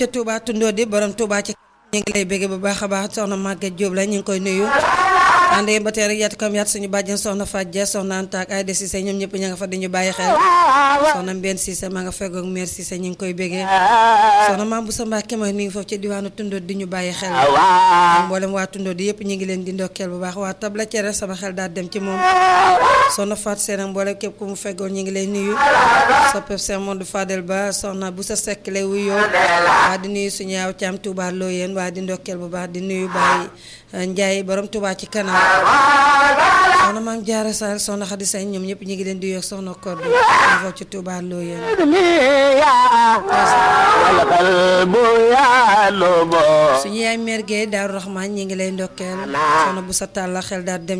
ca Touba tundoo di borom Touba ci ñu ngi lay bégge bu baax a baax soxna Maguette Diop la ñu ngi koy nuyu àndee ba tey rek yaatu kam yaat suñu bàjjen soxna Fadja soxna Anta ak Aïda Cissé ñoom ñëpp ña nga fa di ñu bàyyi xel soxna Mbène Cissé ma nga feggoog mère Cissé ñu ngi koy béggee soxna maam bu sa Mbàkke mooy mi ngi foofu ci diwaanu tundoo di ñu bàyyi xel mboolem waa tundoo di yëpp ñu ngi leen di ndokkeel bu baax waa tabla cere sama xel daal dem ci moom soxna Fat Seen ak mboolem képp ku mu feggoon ñu ngi lay nuyu soppeb Cheikh Modou Fadel Ba soxna bu sa sekk lay wuyoo waa di nuyu suñu yaaw caam Touba Loyeen waa di ndokkeel bu baax di nuyu Baye Ndiaye borom Touba ci kanam soxna maam Jaara Sall soxna Xadi Sañ ñoom ñëpp ñu ngi leen di yoog soxna Koddu foofu ci Touba Loyeen suñu yaay mère Guèye Daaru Rahman ñi ngi lay ndokkeel soxna bu sa tàlla xel daal dem